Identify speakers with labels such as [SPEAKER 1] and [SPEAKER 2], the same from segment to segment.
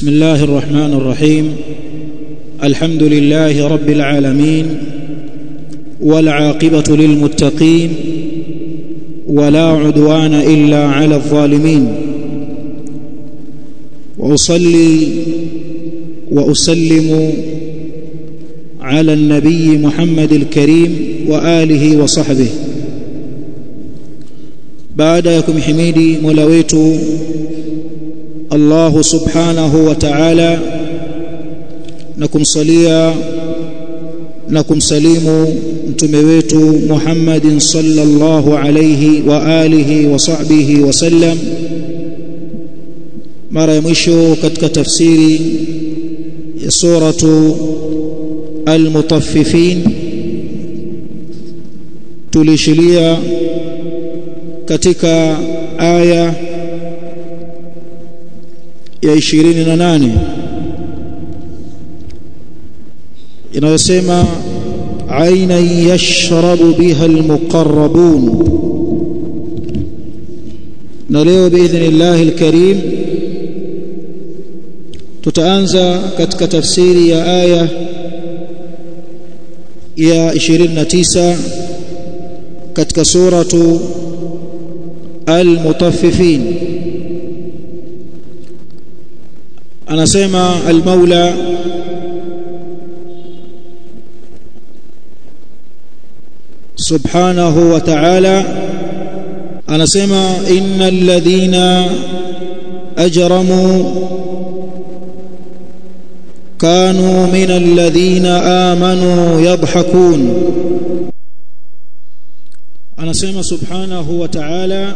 [SPEAKER 1] بسم الله الرحمن الرحيم الحمد لله رب العالمين والعاقبة للمتقين ولا عدوان إلا على الظالمين وأصلي وأسلم على النبي محمد الكريم وآله وصحبه baada ya kumhimidi Mola wetu Allah subhanahu wa ta'ala na kumsalia na kumsalimu mtume wetu Muhammadin sallallahu alayhi wa alihi wa sahbihi wa sallam mara ya mwisho katika tafsiri ya suratu al-mutaffifin tulishilia katika aya ya 28 inayosema aina yashrabu biha almuqarrabun na leo biidhnillah alkarim tutaanza katika tafsiri ya aya ya 29 katika suratu المطففين anasema al-Maula subhanahu wa ta'ala anasema innal ladhina ajramu kanu minal ladhina amanu yadhhakun anasema subhanahu wa ta'ala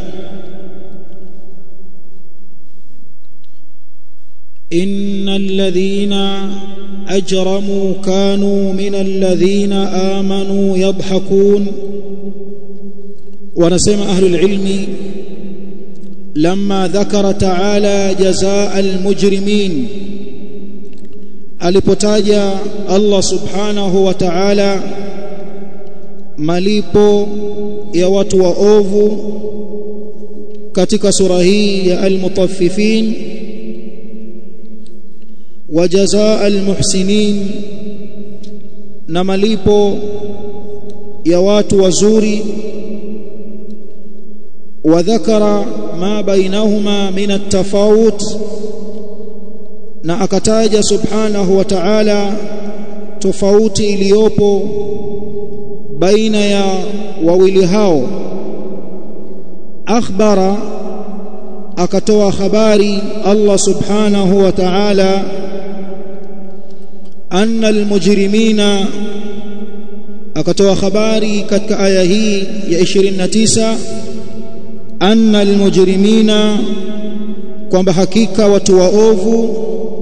[SPEAKER 1] إن الذين أجرموا كانوا من الذين آمنوا يضحكون ونسمع أهل العلم لما ذكر تعالى جزاء المجرمين alipotaja Allah subhanahu wa ta'ala malipo ya watu waovu katika sura hii ya al-mutaffifin وجزاء المحسنين na malipo ya watu wazuri wadhakara ma bainahuma min at-tafawut na akataja subhanahu wa ta'ala tofauti iliyopo baina ya wawili hao akhbara akatoa habari Allah subhanahu wa ta'ala anna almujrimina akatoa habari katika aya hii ya 29 anna almujrimina kwamba hakika watu waovu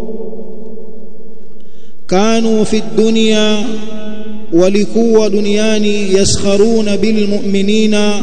[SPEAKER 1] kanu fi dunya walikuwa duniani yaskharuna bilmu'minina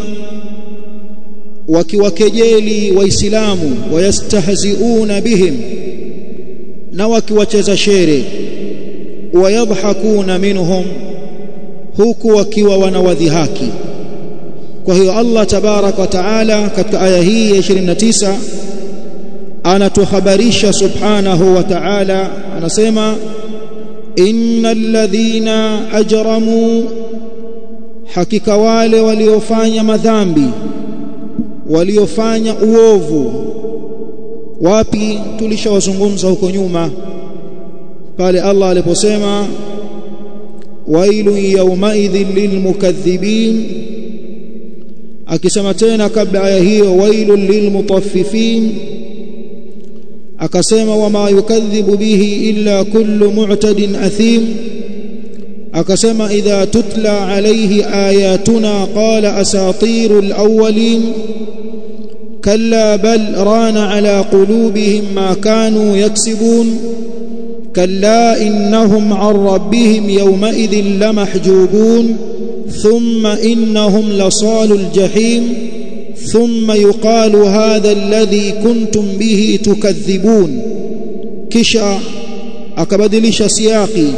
[SPEAKER 1] wakiwakejeli waislamu wayastahziuna bihim na wakiwacheza shere wayadhakuna minhum huku wakiwa wanawadhihaki kwa hiyo Allah tabarak wa taala katika aya hii ya 29 anatuhabarisha subhanahu wa ta'ala anasema innal ladhina ajramu hakika wale waliofanya madhambi waliofanya uovu wapi tulishawazungumza huko nyuma pale Allah aliposema wailu yawmaidhin lilmukaththibin akisema tena kabla aya hiyo wailu lilmutaffifin akasema wama yukadhibu bihi illa kullu mu'tadin athim akasema idha tutla alayhi ayatuna qala asatirul awwalin كلا بل ران على قلوبهم ما كانوا يكسبون كلا إنهم عن ربهم يومئذ لمحجوبون ثم إنهم لصال الجحيم ثم يقال هذا الذي كنتم به تكذبون كشا akabadilisha siaki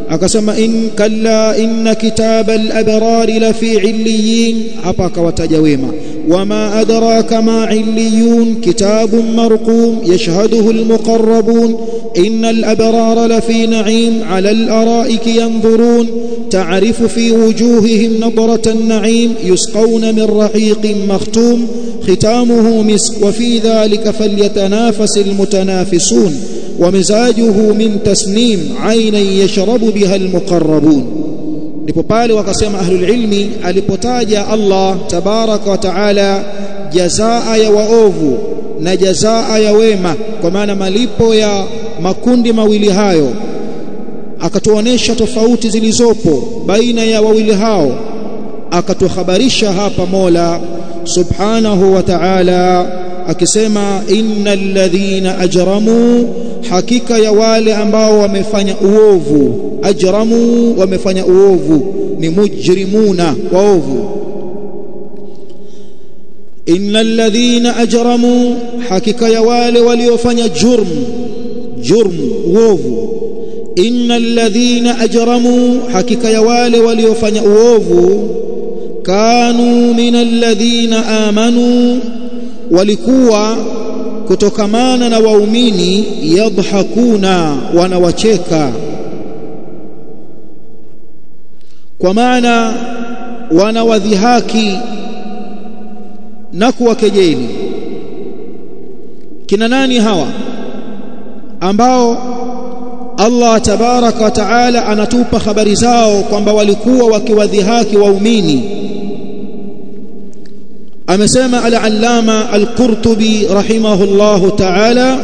[SPEAKER 1] akasema in kalla inna kitaba al-abrari la fi illiyin hapa akawataja wema wama adraka ma illiyun kitabun marqum yashhaduhu al-muqarrabun inna al-abrara la fi na'im 'ala al-ara'iki yanzurun ta'rifu fi wujuhihim nadrata an-na'im yusqawna min rahiqin makhtum ختامه مسك وفي ذلك فليتنافس المتنافسون ومزاجه من تسنيم عينا يشرب بها المقربون ndipo pale wakasema ahlul ilmi alipotaja Allah tabaraka wa taala jazaa ya waovu na jazaa ya wema kwa maana malipo ya makundi mawili hayo akatuonesha tofauti zilizopo baina ya wawili hao akatuhabarisha hapa Mola subhanahu wa ta'ala akisema innal ladhina ajramu hakika ya wale ambao wamefanya uovu ajramu wamefanya uovu ni mujrimuna waovu innal ladhina ajramu hakika ya wale waliofanya jurm jurm uovu innal ladhina ajramu hakika ya wale waliofanya uovu kanu minal ladhina amanu walikuwa kutokamana na waumini yadhakuna wanawacheka kwa maana wanawadhihaki na kuwakejeli kina nani hawa ambao Allah tabaraka wa taala anatupa habari zao kwamba walikuwa wakiwadhihaki waumini amesema al-allama al-qurtubi rahimahullahu ta'ala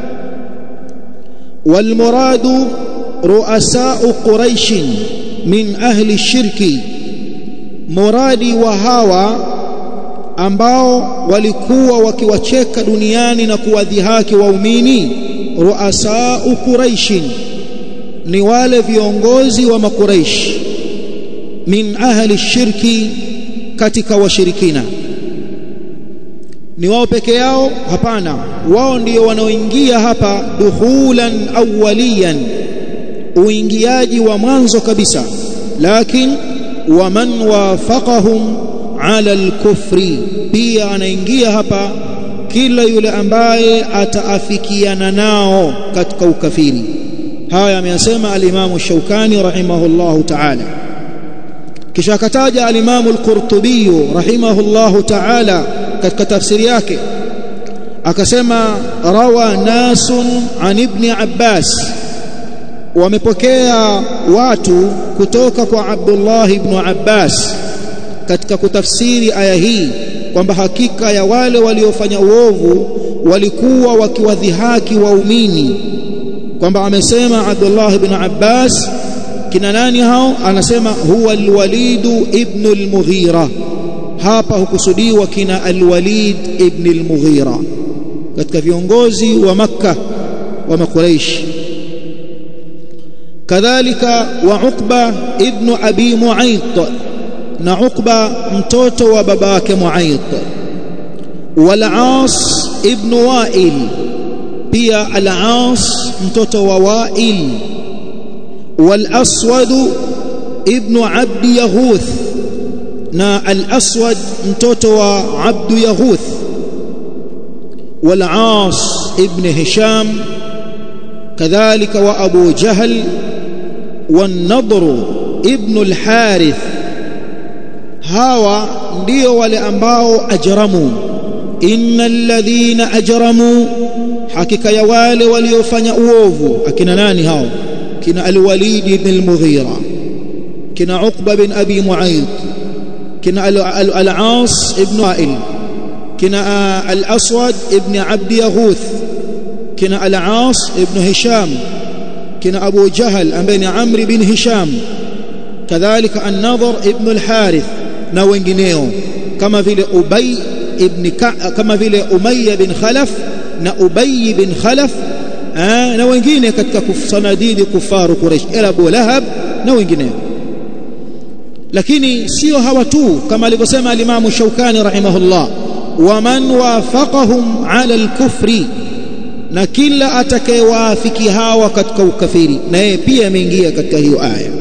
[SPEAKER 1] wal muradu ru'asa'u quraish min ahli shirki muradi wa hawa ambao walikuwa wakiwacheka duniani na kuwadhihaki waumini ru'asa'u quraish ni wale viongozi wa makuraish min ahli shirki katika washirikina ni wao peke yao hapana wao ndio wanaoingia hapa dukhulan awwaliyan uingiaji wa mwanzo kabisa lakini waman wafaqahum ala alkufri pia anaingia hapa kila yule ambaye ataafikiana nao katika ukafiri haya ameyasema alimamu Shaukani rahimahullahu ta'ala kisha akataja alimamu al-Qurtubi rahimahullahu ta'ala katika tafsiri yake akasema rawa nasun an ibn Abbas wamepokea watu kutoka kwa Abdullah ibn Abbas katika kutafsiri aya hii kwamba hakika ya wale waliofanya uovu walikuwa wakiwadhihaki waumini kwamba amesema Abdullah ibn Abbas kina nani hao anasema huwa al-Walid ibn al-Mughira hapa hukusudiwa kina al-Walid ibn al-Mughira katika viongozi wa Makka wa Makuraish kadhalika wa Uqba ibn Abi Mu'ayt na Uqba mtoto wa baba yake Mu'ayt wal Aas ibn Wa'il pia al-Aas mtoto wa Wa'il wal Aswad ibn Abd Yaghuth na al-Aswad mtoto wa Abd Yaghuth wal Aas ibn Hisham كذلك وأبو جهل والنضر ابن الحارث hawa ndio wale ambao ajramu innal ladhina ajramu hakika ya wale waliofanya uovu akina nani hao kina al-walid ibn al-mughira kina uqba bin abi mu'ayth kina al-aas ibn wa'il kina al-aswad ibn abd yaghuth kina al-aas ibn hisham kina abu jahl ambaye ni amr bin hisham kadhalika an-nadhr ibn al-harith na wengineo kama vile Ubay ibn kama vile Umayya bin Khalaf na Ubay bin Khalaf aa, na wengine katika sanadidi kufaru Quraysh ila Abu Lahab na wengineo lakini sio hawa tu kama alivyosema alimamu Shaukani rahimahullah waman wafaqahum ala al-kufri na kila atakayewaafiki hawa katika ukafiri na yeye pia ameingia katika hiyo aya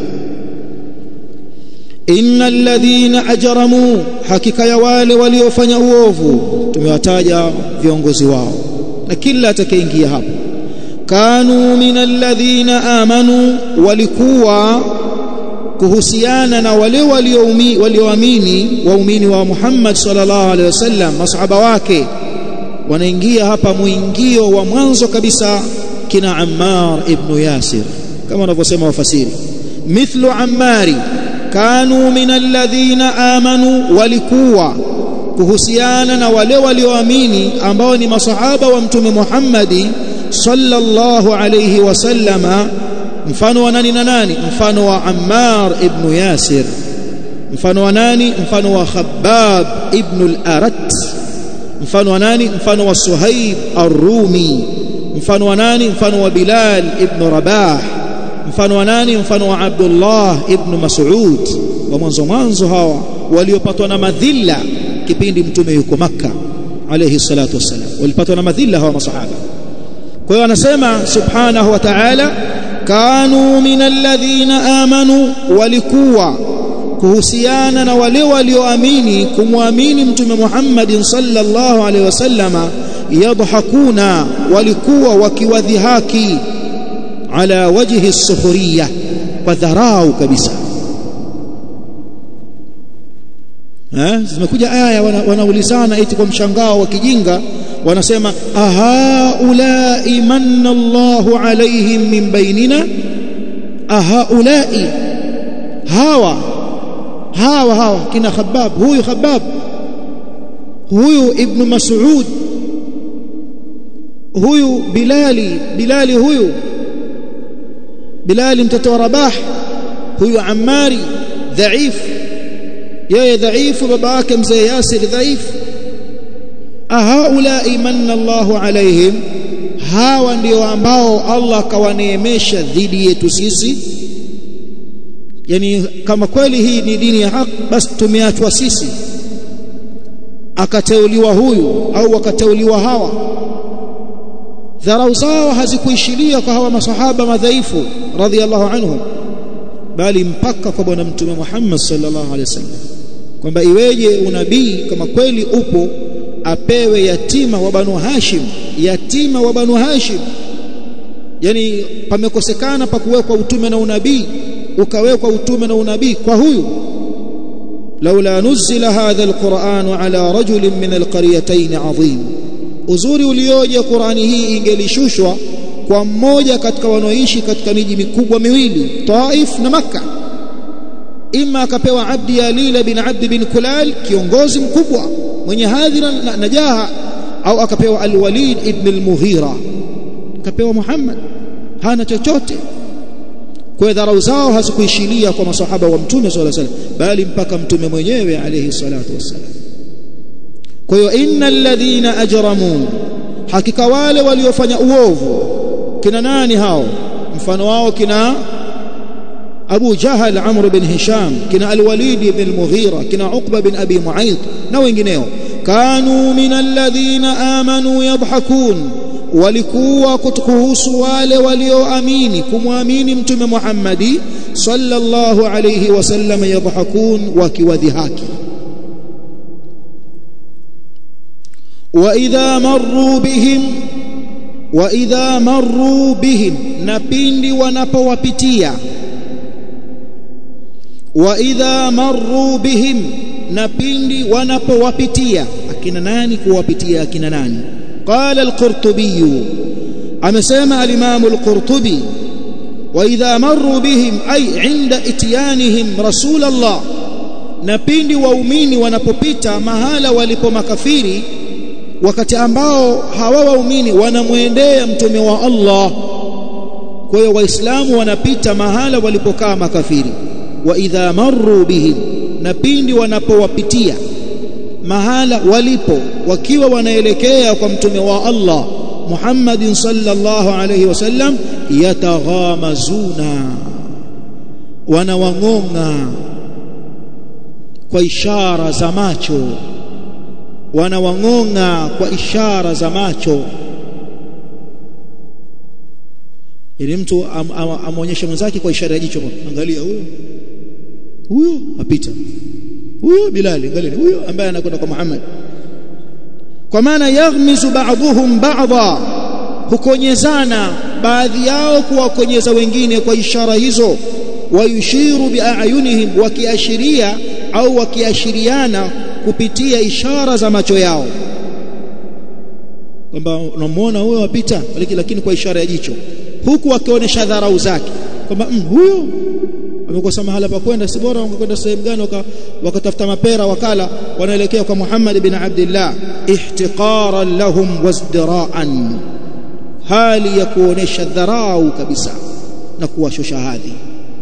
[SPEAKER 1] innal ladhina ajramu hakika ya wale waliofanya uovu tumewataja viongozi wao na kila atakayeingia hapo kanu minal ladhina amanu walikuwa kuhusiana na wale walioamini waumini wa Muhammad sallallahu alaihi wasallam masahaba wake wanaingia hapa muingio wa mwanzo kabisa kina Ammar ibn Yasir kama wanavyosema wafasiri mithlu Ammari kanu min alladhina amanu walikuwa kuhusiana na wale walioamini ambao ni masahaba wa mtume Muhammadi sallallahu alayhi wasallama mfano wa nani na nani mfano wa Ammar ibn Yasir mfano wa nani mfano wa Khabbab ibn al-Arat mfano wa nani mfano wa Suhaib ar-Rumi mfano wa nani mfano wa Bilal ibn Rabah mfano wa nani mfano wa Abdullah ibn Mas'ud wa mwanzo mwanzo hawa waliopatwa na madhila kipindi mtume yuko Makka alayhi salatu wassalam walipatwa na madhila hawa masahaba kwa hiyo anasema subhanahu wa ta'ala kanu min alladhina amanu walikuwa kuhusiana na wale walioamini kumwamini mtume Muhammad sallallahu alaihi wasallama yadhakuna walikuwa wakiwadhihaki ala wajhi sukhriya kwa dharau kabisa eh zimekuja aya wanaulizana eti kwa mshangao wa kijinga wanasema ahaulai manna Allahu alaihim min bainina ahaulai hawa hawa hawa kina Khabbab huyu Khabbab huyu ibn Mas'ud huyu Bilali Bilali huyu Bilali mtoto wa Rabah huyu Ammari dhaifu yeye dhaifu baba yake mzee Yasir dhaifu ahaulai manna Allahu alaihim hawa ndio ambao Allah akawaneemesha dhidi yetu sisi yani kama kweli hii ni dini ya haki basi tumeachwa sisi akateuliwa huyu au wakateuliwa hawa dharau zao hazikuishilia kwa hawa masahaba madhaifu radhiallahu anhum bali mpaka kwa bwana mtume Muhammad sallallahu alaihi wasallam kwamba iweje unabii kama kweli upo apewe yatima wa banu Hashim yatima wa banu Hashim yani pamekosekana pa kuwekwa utume na unabii ukawekwa utume na unabii kwa huyu laula nuzila hadha alquran ala rajulin min alqaryatayn azim uzuri ulioje Qurani hii ingelishushwa kwa mmoja katika wanaoishi katika miji mikubwa miwili Taif na Makka ima akapewa Abdi Yalila bin Abd bin Kulal kiongozi mkubwa mwenye hadhi na najaha au akapewa Al-Walid ibn al-Mughira akapewa Muhammad hana chochote kwa dharau zao hazikuishilia kwa masahaba wa mtume sallallahu alaihi wasallam bali mpaka mtume mwenyewe alayhi salatu wassalam kwa hiyo innal ladhina ajramu hakika wale waliofanya uovu kina nani hao mfano wao kina Abu Jahal Amr bin Hisham kina Al-Walid ibn al-Mughira kina Uqba bin Abi Mu'ayth na wengineo kanu min alladhina amanu yadhhakun walikuwa kuhusu wale walioamini kumwamini mtume Muhammadi sallallahu alayhi wasallam yadhhakun wakiwadhihaki wa idha marru bihim wa idha marru bihim na pindi wanapowapitia wa idha marru bihim na pindi wanapowapitia akina nani kuwapitia akina nani qala al-qurtubi amesema al-imam al-qurtubi wa idha marru bihim ay inda ityanihim rasul Allah na pindi waumini wanapopita mahala walipo makafiri wakati ambao hawa waumini wanamwendea mtume wa Allah kwa hiyo waislamu wanapita mahala walipokaa makafiri wa idha marru bihim na pindi wanapowapitia mahala walipo wakiwa wanaelekea kwa mtume wa Allah Muhammadin sallallahu alayhi wasallam yataghamazuna wanawang'onga kwa ishara za macho wanawang'onga kwa ishara za macho yani mtu am, am, amonyeshe mwenzake kwa ishara ya jicho angalia huyo huyo apita huyo Bilali angalia huyo ambaye anakwenda kwa Muhammad kwa maana yaghmizu ba'dhum ba'dha hukonyezana baadhi yao kuwakonyeza wengine kwa ishara hizo wayushiru biayunihim wakiashiria au wakiashiriana kupitia ishara za macho yao kwamba unamuona huyo wapita lakini kwa ishara ya jicho huku wakionyesha dharau zake kwamba mm, huyo amekosa mahala pa kwenda si bora wangekwenda sehemu gani wakatafuta mapera wakala wanaelekea kwa Muhammad bin Abdullah ihtiqaran lahum wazdiraan hali ya kuonesha dharau kabisa na kuwashusha hadhi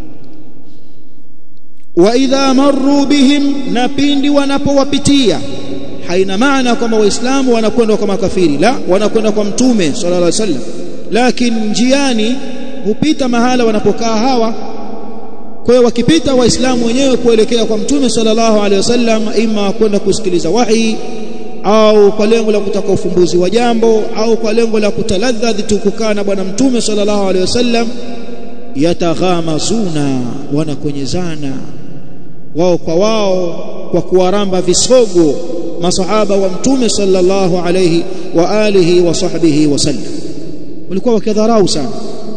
[SPEAKER 1] wa idha marru bihim na pindi wanapowapitia haina maana kwamba waislamu wanakwenda kwa makafiri la wanakwenda kwa mtume sallallahu alaihi wasallam lakini njiani hupita mahala wanapokaa hawa kwa hiyo wakipita waislamu wenyewe kuelekea kwa mtume sallallahu alaihi wasallam ima kwenda kusikiliza wahi au kwa lengo la kutaka ufumbuzi wa jambo au kwa lengo la kutaladhadhi tukukaa na bwana mtume sallallahu alaihi wasallam yataghamazuna wanakonyezana wao kwa wao kwa kuwaramba visogo masahaba wa mtume sallallahu alayhi wa alihi wa sahbihi wasallam walikuwa wakidharau sana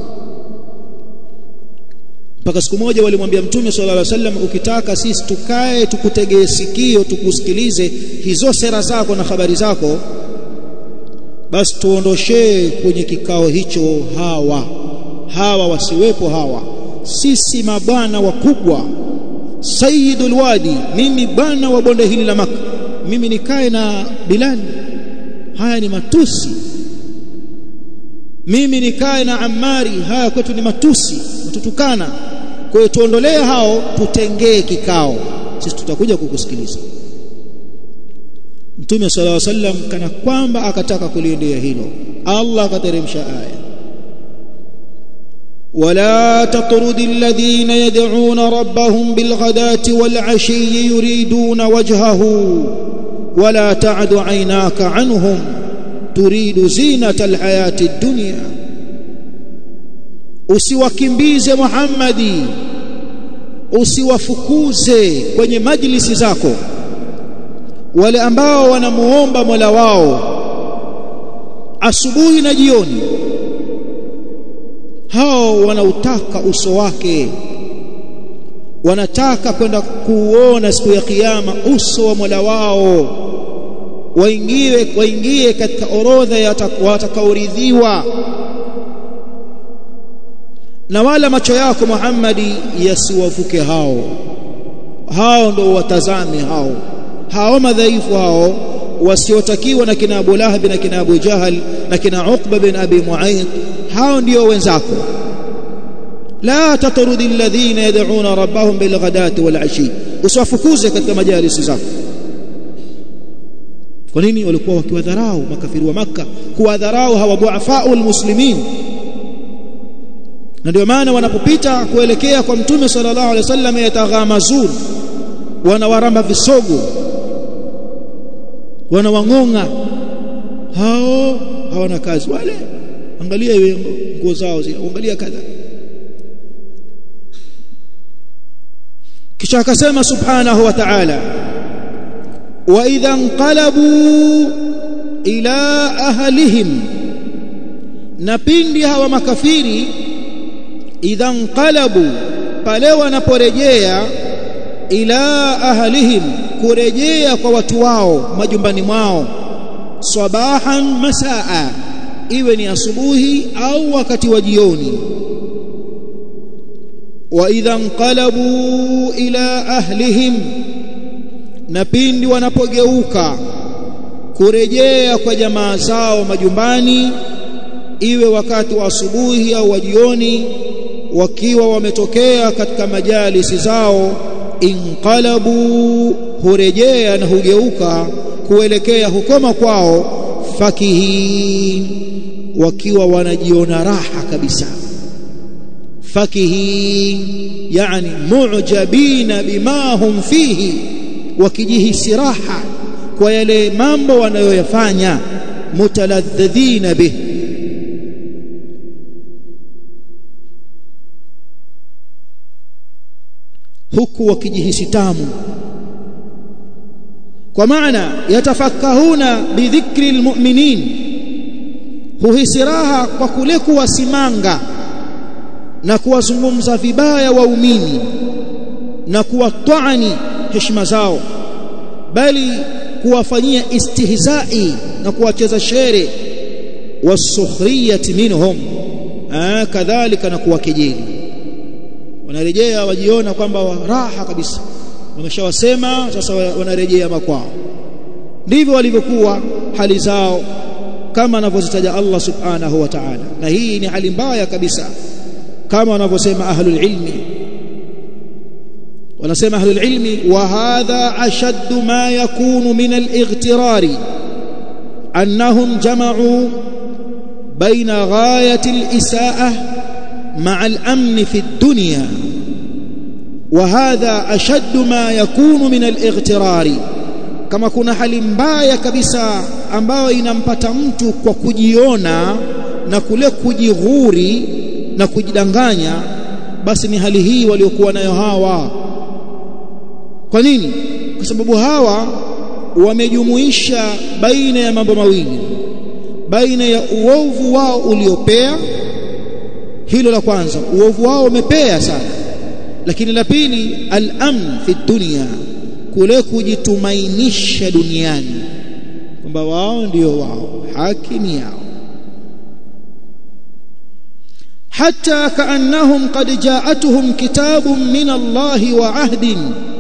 [SPEAKER 1] mpaka siku moja walimwambia mtume sallallahu alaihi wasallam ukitaka sisi tukae tukutegee sikio tukusikilize hizo sera zako na habari zako basi tuondoshee kwenye kikao hicho hawa hawa wasiwepo hawa sisi mabwana wakubwa sayyidul wadi mimi bwana wa bonde hili la maka mimi nikae na Bilal haya ni matusi mimi nikae na Ammari haya kwetu ni matusi mtutukana kwa hiyo tuondolee hao tutengee kikao sisi tutakuja kukusikiliza Mtume sallallahu alaihi wasallam kana kwamba akataka kuliendea hilo Allah akateremsha aya ولا تطرد الذين يدعون ربهم بالغداة والعشي يريدون وجهه ولا تعد عيناك عنهم تريد زينة الحياة الدنيا usiwakimbize Muhammadi usiwafukuze kwenye majlisi zako wale ambao wanamuomba Mola wao asubuhi na jioni hao wanautaka uso wake wanataka kwenda kuona siku ya kiyama uso wa Mola wao waingie waingie katika orodha ya watakaoridhiwa na wala macho yako Muhammadi yasiwavuke hao hao ndo watazame hao hao madhaifu hao wasiotakiwa na kina Abu Lahab na kina Abu Jahal na kina Uqba bin Abi Mu'ayth hao ndio wenzako la tatrudi alladhina yad'una rabbahum bil ghadati wal ashi usiwafukuze katika majalisi zako kwa nini walikuwa wakiwadharau makafiri wa maka kuwadharau hawa duafau almuslimin na ndio maana wanapopita kuelekea kwa mtume sallallahu alaihi wasallam yataghamazun wanawaramba visogo wanawangonga hao hawana kazi wale angalia hiyo nguo zao zile angalia kadha kisha akasema subhanahu wa ta'ala wa idha inqalabu ila ahlihim na pindi hawa makafiri idha inqalabu pale wanaporejea ila ahlihim kurejea kwa watu wao majumbani mwao sabahan masaa iwe ni asubuhi au wakati wa jioni wa idha inqalabu ila ahlihim na pindi wanapogeuka kurejea kwa jamaa zao majumbani iwe wakati wa asubuhi au wa jioni wakiwa wametokea katika majalisi zao inqalabu hurejea na hugeuka kuelekea hukoma kwao fakihin wakiwa wanajiona raha kabisa fakihin yani mu'jabina bima hum fihi wakijihisi raha kwa yale mambo wanayoyafanya mutaladhidhina bih huku wakijihisi tamu kwa maana yatafakahuna bidhikri almu'minin huhisi raha kwa kule kuwasimanga na kuwazungumza vibaya waumini na kuwatwani heshima zao bali kuwafanyia istihzai na kuwacheza shere wasukhriyati minhum ah kadhalika na kuwakejeli wanarejea wajiona kwamba raha kabisa wameshawasema sasa wanarejea makwao ndivyo walivyokuwa hali zao kama anavyozitaja Allah subhanahu wa ta'ala na hii ni hali mbaya kabisa kama wanavyosema ahlul ilmi wanasema ahlul ilmi wa hadha ashaddu ma yakunu min al-ightirari annahum jama'u baina ghayati al-isaa'ah ma'a al-amn fi ad-dunya وهذا أشد ما يكون من الاغترار kama kuna hali mbaya kabisa ambayo inampata mtu kwa kujiona na kule kujighuri na kujidanganya basi ni hali hii waliokuwa nayo hawa kwa nini kwa sababu hawa wamejumuisha baina ya mambo mawili baina ya uovu wao uliopea hilo la kwanza uovu wao umepea sana lakini la pili al-amn fi dunya kule kujitumainisha duniani kwamba wao ndio wao haki ni yao hatta kaannahum qad ja'atuhum kitabun min Allah wa ahdin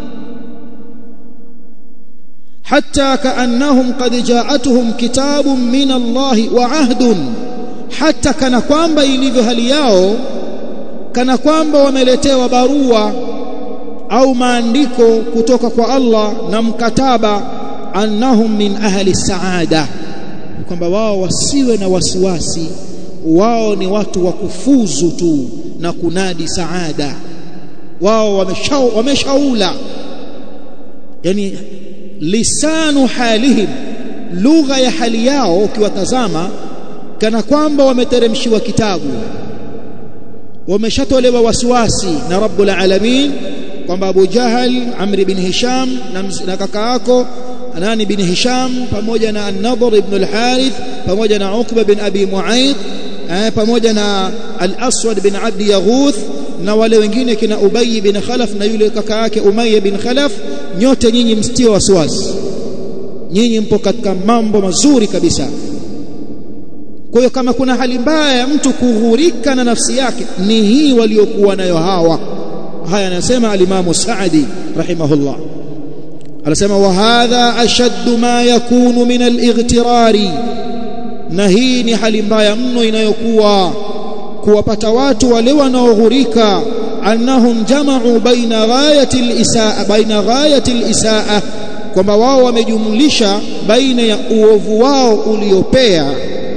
[SPEAKER 1] hatta kaannahum qad ja'atuhum kitabun min Allah wa ahdun hatta kana kwamba ilivyo hali yao kana kwamba wameletewa barua au maandiko kutoka kwa Allah na mkataba annahum min ahli saada kwamba wao wasiwe na wasiwasi wao ni watu wa kufuzu tu na kunadi saada wao wameshau, wameshaula yani lisanu halihim lugha ya hali yao ukiwatazama kana kwamba wameteremshiwa kitabu wameshatolewa wasiwasi na Rabbul Alamin kwamba Abu Jahal Amr ibn Hisham na, na kaka yako Anani ibn Hisham pamoja na An-Nadhr ibn al-Harith pamoja na Uqba bin Abi Mu'ayth eh, pamoja na Al-Aswad bin Abd Yaghuth na wale wengine kina Ubay bin Khalaf na yule kaka yake Umayya bin Khalaf nyote nyinyi msitio wasiwasi nyinyi mpo katika mambo mazuri kabisa kwa hiyo kama kuna hali mbaya ya mtu kughurika na nafsi yake ni hii waliokuwa nayo hawa haya anasema alimamu Saadi rahimahullah anasema wa hadha ashaddu ma yakunu min al-ightirari na hii ni hali mbaya mno inayokuwa kuwapata watu wale wanaoghurika annahum jama'u baina ghayati al-isaa baina ghayati al-isaa kwamba wao wamejumlisha baina ya uovu wao uliopea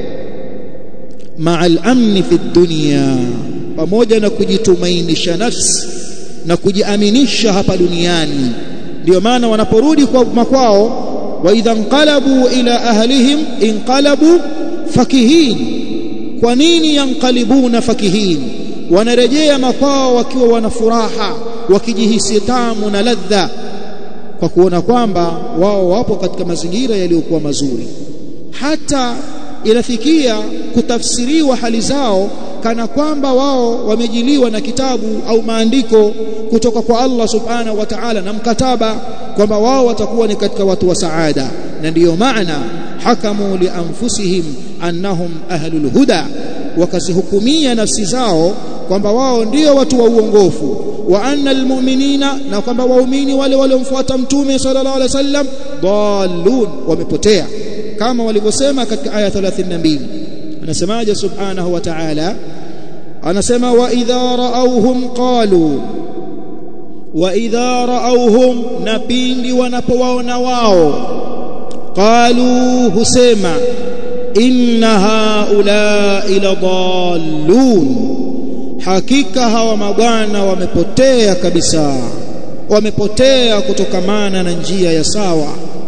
[SPEAKER 1] ma'a al-amni fi dunya pamoja na kujitumainisha nafsi na kujiaminisha hapa duniani ndio maana wanaporudi kwa makwao wa idha inqalabu ila ahlihim inqalabu fakihin kwa nini yanqalibuna fakihin wanarejea makwao wakiwa wana furaha wakijihisi tamu na ladha kwa kuona kwamba wao wapo katika mazingira yaliyokuwa mazuri hata inafikia kutafsiriwa hali zao kana kwamba wao wamejiliwa na kitabu au maandiko kutoka kwa Allah subhanahu wa ta'ala na mkataba kwamba wao watakuwa ni katika watu wa saada na ndiyo maana hakamu li anfusihim annahum ahlul huda wakazihukumia nafsi zao kwamba wao ndio watu wa uongofu wa anna almu'minina na kwamba waumini wale waliomfuata mtume sallallahu alaihi wasallam dallun wamepotea kama walivyosema katika aya 32 anasemaje subhanahu wa ta'ala anasema wa idha ra'awhum qalu wa idha ra'awhum na pindi wanapowaona wao qalu husema inna haula ila dallun hakika hawa mabwana wamepotea kabisa wamepotea kutokamana na njia ya sawa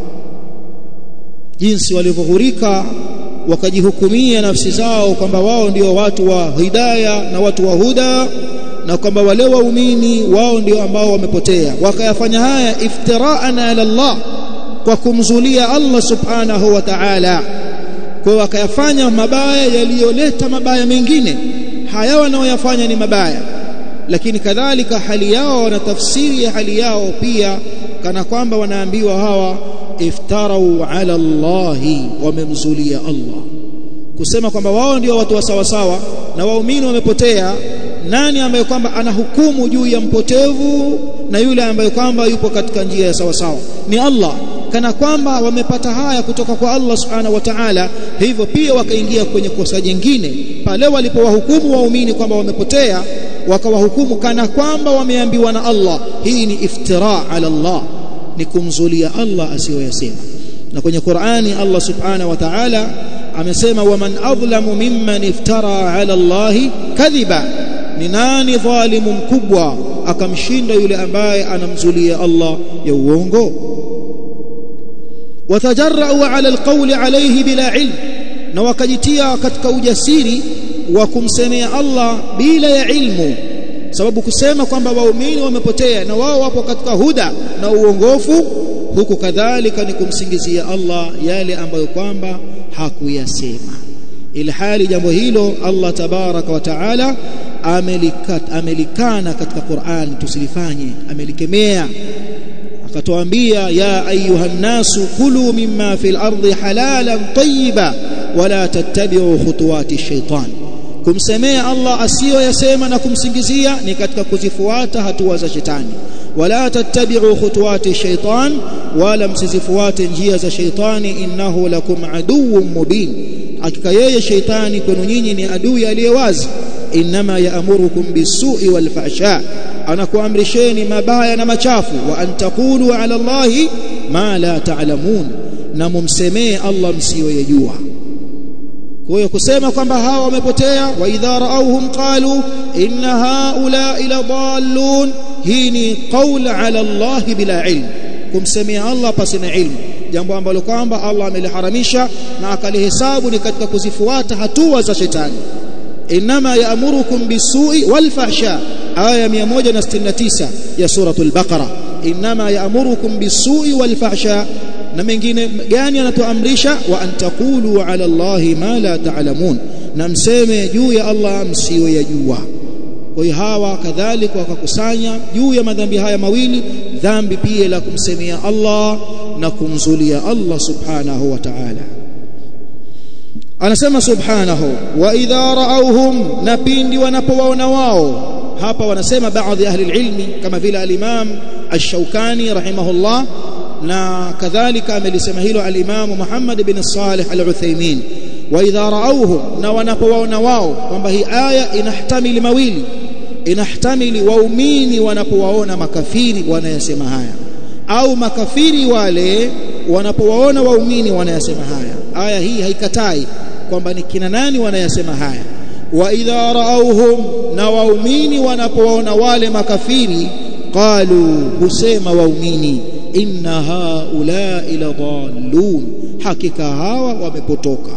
[SPEAKER 1] jinsi walivyoghurika wakajihukumia nafsi zao kwamba wao ndio watu wa hidaya na watu wa huda na kwamba wale waumini wao ndio ambao wamepotea wakayafanya haya iftiraan ala Allah kwa kumzulia Allah subhanahu wa ta'ala kwa wakayafanya mabaya yaliyoleta mabaya mengine haya wanaoyafanya ni mabaya lakini kadhalika hali yao na tafsiri ya hali yao pia kana kwamba wanaambiwa hawa iftarau ala Allahi wamemzulia Allah kusema kwamba wao ndio watu wa sawa sawa na waumini wamepotea nani ambaye kwamba anahukumu juu ya mpotevu na yule ambaye kwamba yupo katika njia ya sawa sawa ni Allah kana kwamba wamepata haya kutoka kwa Allah subhanahu wa ta'ala hivyo pia wakaingia kwenye kosa jingine pale walipowahukumu waumini kwamba wamepotea wakawahukumu kana kwamba wameambiwa na Allah hii ni iftira ala Allah ni kumzulia Allah asiyoyasema na kwenye Qur'ani Allah subhanahu wa ta'ala amesema waman adlamu mimman iftara ala Allah kadhiba ni nani dhalimu mkubwa akamshinda yule ambaye anamzulia Allah ya uongo watajarrau ala alqawli alayhi bila ilm na wakajitia katika ujasiri wa kumsemea Allah bila ya ilmu sababu kusema kwamba waumini wamepotea na wao wapo katika huda na uongofu huku kadhalika ni kumsingizia Allah yale ambayo kwamba hakuyasema ilhali jambo hilo Allah tabaraka wa taala amelikana katika Qur'an tusilifanye amelikemea akatuambia ya ayuha nasu kulu mimma fil ardi halalan tayyiba wala tattabi'u khutuwati shaitan kumsemea Allah asiyoyasema na kumsingizia ni katika kuzifuata hatua za shetani wala tattabi'u khutuwati shaitan wala msizifuate njia za shaitani innahu lakum aduwwun mubin hakika yeye shaitani kwenu nyinyi ni adui aliyewazi inma ya'murukum bisu'i wal fahsha anakuamrisheni mabaya na machafu wa antaqulu ala Allahi ma la ta'lamun na mumsemee Allah msiyoyajua kwa hiyo kusema kwamba hawa wamepotea wa idha raauhum qalu inna haula ila dallun hii ni qaul ala Allah bila ilm kumsemea Allah pasina ilmu jambo ambalo kwamba Allah ameliharamisha na akalihesabu ni katika kuzifuata hatua za shetani inma ya'murukum bisu'i wal fahsha aya 169 ya suratul baqara inma ya'murukum bisu'i wal fahsha na mengine gani anatuamrisha wa antaqulu ala Allahi ma la ta'lamun na mseme juu ya Allah msiyoyajua kwa hiyo hawa kadhalika wakakusanya juu ya madhambi haya mawili dhambi pia la kumsemea Allah na kumzulia Allah subhanahu wa ta'ala anasema subhanahu wa idha ra'awhum na pindi wanapowaona wao hapa wanasema baadhi ahli ilmi kama vile al-Imam ash-Shawkani rahimahullah na kadhalika amelisema hilo al-Imam Muhammad bin Salih al-Uthaymeen wa idha ra'awhum na wanapowaona wao kwamba hii aya inahtamili mawili inahtamili waumini wanapowaona makafiri wanayasema haya au makafiri wale wanapowaona waumini wanayasema haya aya hii haikatai kwamba ni kina nani wanayasema haya wa idha raauhum na waumini wanapowaona wale makafiri qalu husema waumini inna haula ila dhallun hakika hawa wamepotoka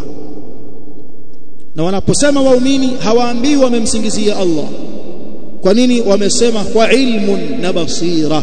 [SPEAKER 1] na wanaposema waumini hawaambii wamemsingizia Allah kwa nini wamesema kwa ilmun na basira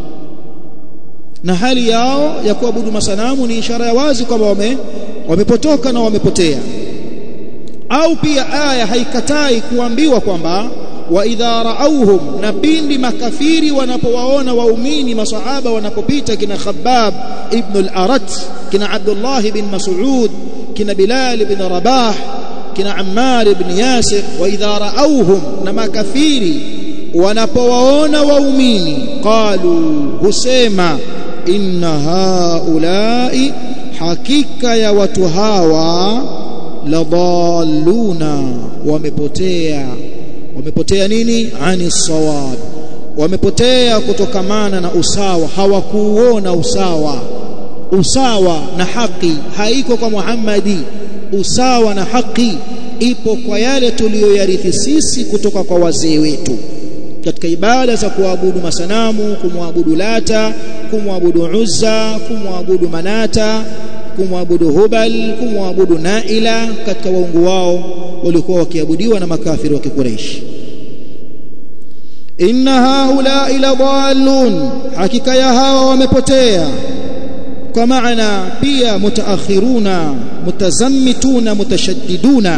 [SPEAKER 1] na hali yao ya kuabudu masanamu ni ishara ya wazi kwamba wame wamepotoka na wamepotea au pia aya haikatai kuambiwa kwamba wa idha raauhum na pindi makafiri wanapowaona waumini masahaba wanapopita kina Khabbab ibn al-Arat kina Abdullah ibn Mas'ud kina Bilal ibn Rabah kina Ammar ibn Yasir wa idha raauhum na makafiri wanapowaona waumini qalu husema inna haulai hakika ya watu hawa ladalluna wamepotea wamepotea nini ani sawab wamepotea kutokamana na usawa hawakuuona usawa usawa na haki haiko kwa Muhammadi usawa na haki ipo kwa yale tuliyoyarithi sisi kutoka kwa wazee wetu katika ibada za kuabudu masanamu kumwabudu lata kumwabudu uzza kumwabudu manata kumwabudu hubal kumwabudu naila katika waungu wao walikuwa wakiabudiwa na makafiri wa kikureishi inna haulai ladallun hakika ya hawa wamepotea kwa maana pia mutaakhiruna mutazammituna mutashaddiduna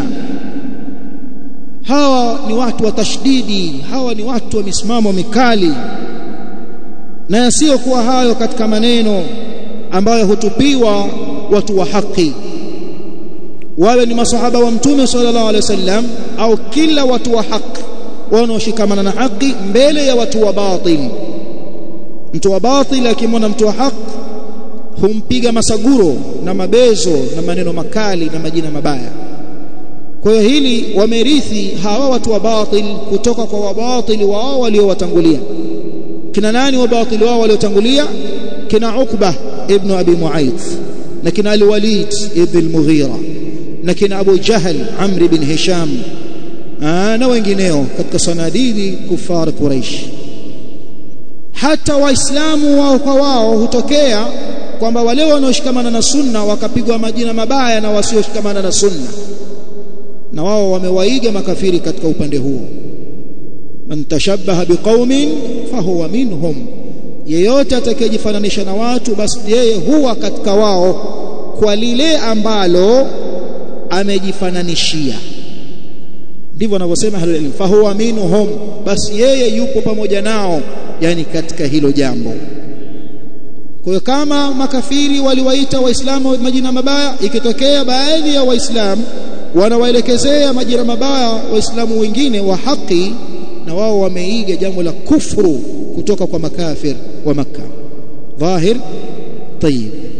[SPEAKER 1] hawa ni watu wa tashdidi hawa ni watu wa misimamo mikali na yasiyokuwa hayo katika maneno ambayo hutupiwa watu wa haki wawe ni masahaba wa mtume sallallahu alaihi wasallam au kila watu wa haki wanaoshikamana na haki mbele ya watu wa batil mtu wa batil akimwona mtu wa haki humpiga masaguro na mabezo na maneno makali na majina mabaya kwa hiyo hili wamerithi hawa watu wa batil kutoka kwa wabatili wao waliowatangulia kina nani wabatili wao waliotangulia kina Ukba ibn Abi Mu'ayth na kina Al-Walid ibn al-Mughira na kina Abu Jahl Amr ibn Hisham na wengineo katika sanadidi kufar Quraish hata waislamu wao kwa wao hutokea kwamba wale wanaoshikamana na sunna wakapigwa majina mabaya na wasioshikamana na sunna na wao wamewaiga makafiri katika upande huo man tashabbaha biqaumin fahuwa minhum yeyote atakayejifananisha na watu basi yeye huwa katika wao kwa lile ambalo amejifananishia ndivyo wanavyosema ahlul ilm fahuwa minhum basi yeye yupo pamoja nao yani katika hilo jambo kwa hiyo kama makafiri waliwaita waislamu majina mabaya ikitokea baadhi ya waislamu wanawaelekezea majina mabaya waislamu wengine wa haki na wao wameiga jambo la kufuru kutoka kwa makafir wa makka dhahir tayib